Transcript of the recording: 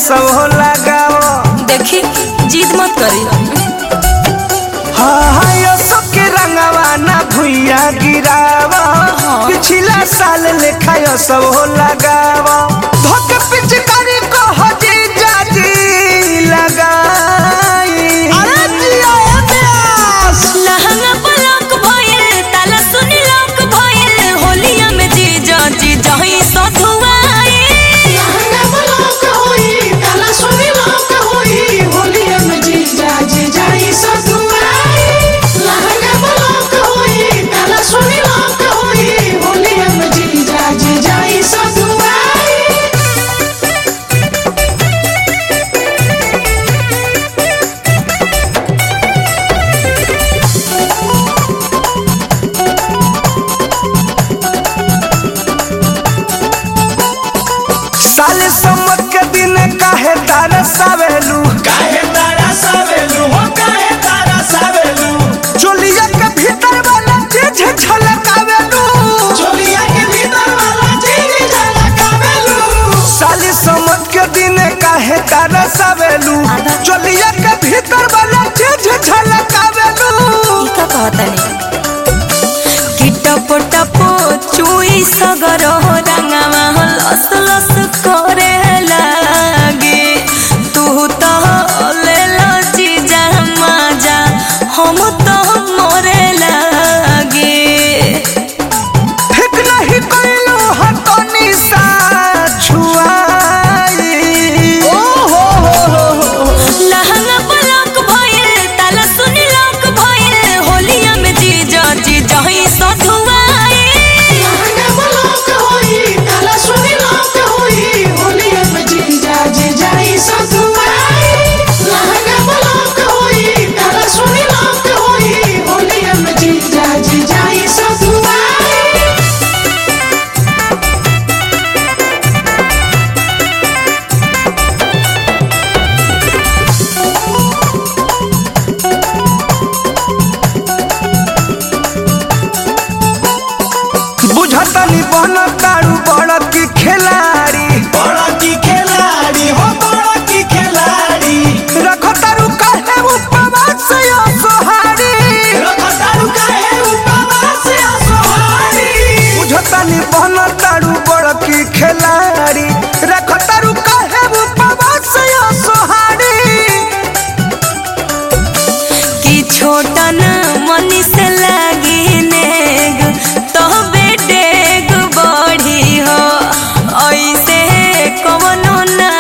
सब लगाओ देखी जिद मत करी हाँ हाँ यो सबके रंगवा ना भुइया गिरावा पिछला साल लेखा यो सब हो लगावा धोक पिचकारी को हजी जाजी लगाई अरे जिया ए प्यास लहंगा पलक भइल ताला सुनी लक भइल होलिया में जीजा जीजा ही सधुआई लहंगा पलक होई ताला सुनी लक होई होलिया में जीजा जीजा ई सधुआई लहंगा पलक होई ताला सुनी लक होई होलिया में जीजा जीजा ई सधुआई साले समझ के दिन काहे तारा सावेलू काहे तारा सावेलू हो काहे तारा सावेलू चोलिया के भीतर वाला चीज झलकावेलू चोलिया के भीतर वाला चीज झलकावेलू साली समझ के दिन काहे तारा सावेलू चोलिया के भीतर वाला चीज झलकावेलू ई का कहतनी कि टप टप चुई सगर रंगवा लस लस करे लागे तू तो ले लो जीजा माजा हम तो मोरे लागे ठीक नहीं कइलू हतनी सा छुआई ओ हो हो हो हो लहंगा पलक भइल ताला सुनी लक भइल होलिया में जीजा जीजा ही सधुआई लहंगा पलक होई ताला सुनी लक होई होलिया में जीजा जीजा ई सधुआई लहंगा पलक होई ताला सुनी लक होई होलिया में जीजा जीजा ई सधुआई बुझतनी बन कारू बड़ की खिलाड़ी बड़ा की खिलाड़ी हो बड़ा की खिलाड़ी रखो तारू काहे उपवास यो सोहारी रखो तारू काहे उपवास असहारी बुझतनी बन तारू बड़ की खिलाड़ी रखो तारू काहे उपवास यो सोहारी कि छोटन मनी से लागी नेग तो बेटेग बढ़ी हो ऐसे कवनो ना